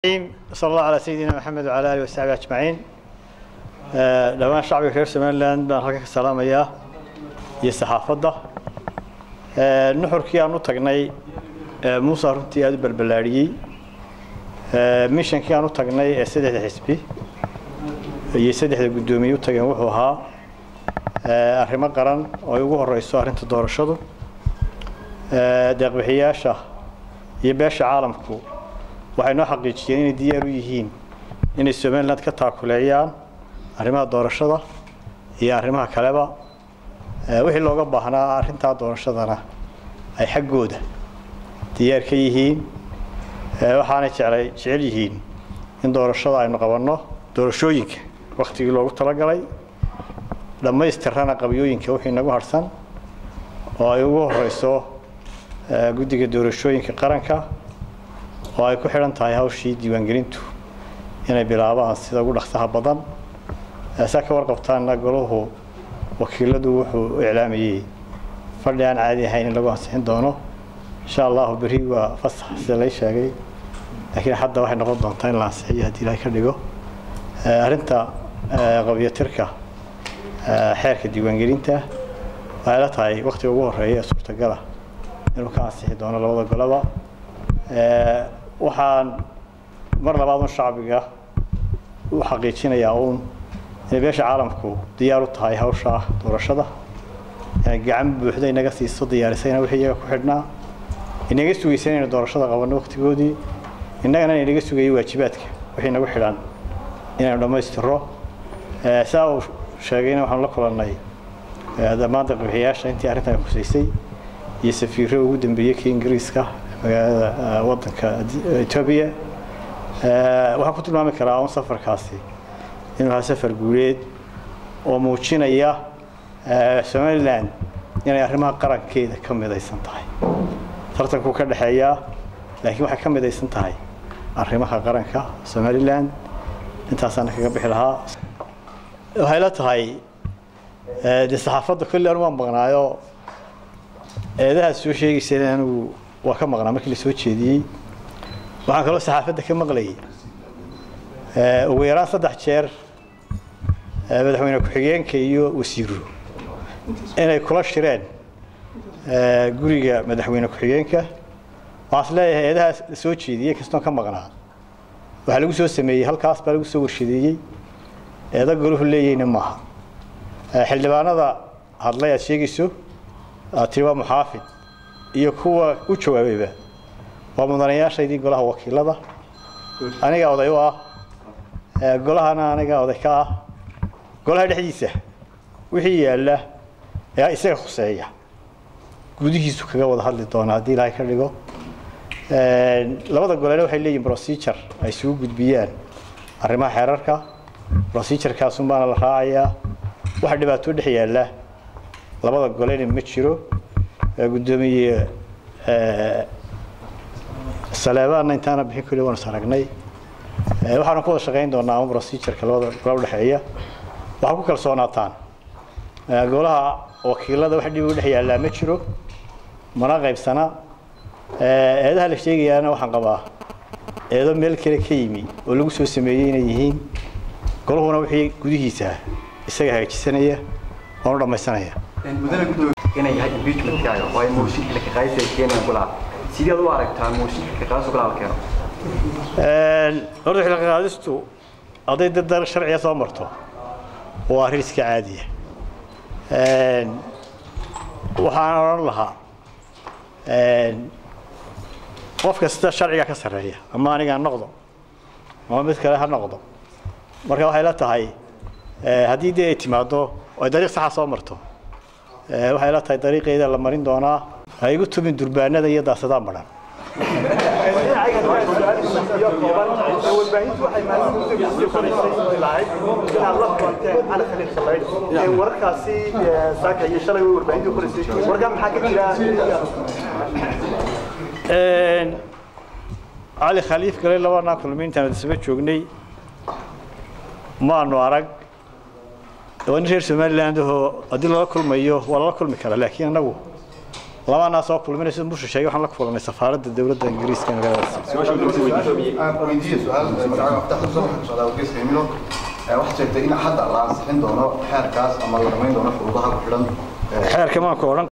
sal allah calaa sayidina maxamed wacala alihi wasaxbi ajmaciin dhammaan shacbiga reer somalilan baan halka ka salaamayaa iyo saxaafadda nuxurkii aan u tagnay muuse runtii aada u balballaadhiyey mishankii aan u tagnay ee saddexda xisbi iyo saddexda guddoomiye u tageen wuxuu ahaa arrimo qaran oo ay ugu horeyso arrinta doorashadu deeqbixiyaasha iyo beesha caalamku waxay noo xaqiijiyeen inay diyaar u yihiin inay somaliland ka taakuleeyaan arrimaha doorashada iyo arrimaha kaleba wixii looga baahnaa arrintaa doorashadana ay xaggooda diyaar ka yihiin waxaanay jeclay jecel yihiin in doorashada aynu qabanno doorashooyinka waktigii loogu talagalay dhammaystirana qabyooyinka wixii nagu harhsan oo ay ugu horeyso guddiga doorashooyinka qaranka oo ay ku xidhan tahay hawshii diiwaangelintu inay bilaabaan sida ugu dhaqsaha badan saa ka warqabtaanna golahu wakiiladu wuxuu iclaamayey fadhi aan caadi ahayn in lagu ansixin doono insha allahu berri waa fasax sida lay sheegay laakiin hadda waxay noqon doontaa in la ansixiyo haddii ilaahay ka dhigo arrinta qabyatirka xeerka diiwaangelinta waxay la tahay waktiga ugu horeeya ee suurtagala inuu ka ansixi doono labada goloba waxaan mar labaad un shacbiga u xaqiijinayaa uun inay beesha caalamku diyaar u tahay hawsha doorashada inay gacan buuxda inaga siiso diyaarisayna wixii iyaga ku xidhnaa inaga sugaysa inaynu doorashada qabanno waktigoodii innagana inaga sugayay waajibaadka wixii nagu xidhan inaynu dhammaystiro saa uu sheegayna waxaanu la kulannay dhammaan deeqbixiyaasha intii arrintan khusaysay iyo safiiro ugu dambeeyey kii ingiriiska magaalada wadanka etoobiya waxaan ku tilmaami karaa un safarkaasi inuu ahaa safar guuleed oo muujinaya somalilan inay arrimaha qarankeeda ka midaysan tahay tartankuu ka dhexeeyaa laakiin waxay ka midaysan tahay arrimaha qaranka somalilan intaasaana kaga bixi lahaa waxay la tahay dee saxaafadda kolle anu waan maqnaayo eedahaad soo sheegayseen anigu waa ka maqnaa markii la soo jeediyey waxaan kaloo saxaafadda ka maqlayay ugu yaraan saddex jeer madaxweyne ku-xigeenka iyo wasiiru inay kula shireen guriga madaxweyne ku-xigeenka waxaan is leeyahay eedahaas la soo jeediyey kastoon ka maqnaa waxaa lagu soo sameeyey halkaas baa lagu soo warshadeeyey eeda golahu leeyahayna maaha xildhibaanada hadlay aad sheegayso aad tiri waa muxaafid iyo kuwa u jawaabayba waa mudanayaashaydii golaha wakiilada aniga oday u ah golahana aniga oday ka ah golaha dhexdiisa wixii yaalla ee isaga khuseeya gudihiisu kaga wada hadli doona haddii ilaahay ka dhigo labada golena waxay leeyihin procedure ay isugu gudbiyaan arrimaha xeerarka procedurkaasun baana la raacayaa waxa dhibaato dhex yaalla labada golena ma jiro guddoomiye saleebaanna intaana bixin kuli waanu saragnay waxaanu ku wada shaqayn doonaa ama procedureka labada gola udhexeeya waxaa ku kalsoonaataan golaha wakiilada wax dhib u dhex yaallaa ma jiro mana qaybsana eedaha la sheegayaana waxaan qabaa eedo meel kale ka yimi oo lagu soo sameeyey inay yihiin golahuna wixii gudihiisa isaga hagaajisanaya waanu dhammaysanaya inay yahay impeachmentkaaga oo ay mooshinka ka qaadaysa keenayaan golaha sideed u aragtaa mooshinka ka qaadaysa golaha la keeno horta xilka qaadistu hadday dad sharciga soo marto waa arrin iska caadiya waxaan odhan lahaa qof kasta sharciga ka sarreeya ama aniga ha noqdo ama mid kale ha noqdo marka waxay la tahay haddii dee ay timaado oo ay dariiq saxa soo marto waxay la tahay dariiqeeda la marin doonaa ha igu tumin durbaanada iyo daasadaa maran warbaahintu waxay maalin kusoo qoraysay lahayd inaad la kulanteen cali khaliil shabeyn wararkaasi saaka iyo shalay way warbaahintu qoraysay warkaa maxaa ka jira cali khaliif galay labanaa kulmi intaan isba joognay maanu arag waa nin reer somaliland ahoo haddii lala kulmayo waa lala kulmi karaa laakiin annagu labaanaa soo kulminay sida mushu sheegay waxaan la kulanay safaaradda dowladda ingiriiska ee magaaladaas weydiiye su-aal magacaaga aftaxda soo socdaa wargeyska emilo waxaad sheegtay in hadda la ansixin doono xeerkaas ama la dhamayn doono shuruudaha ku xidhan xeerka maanku odhan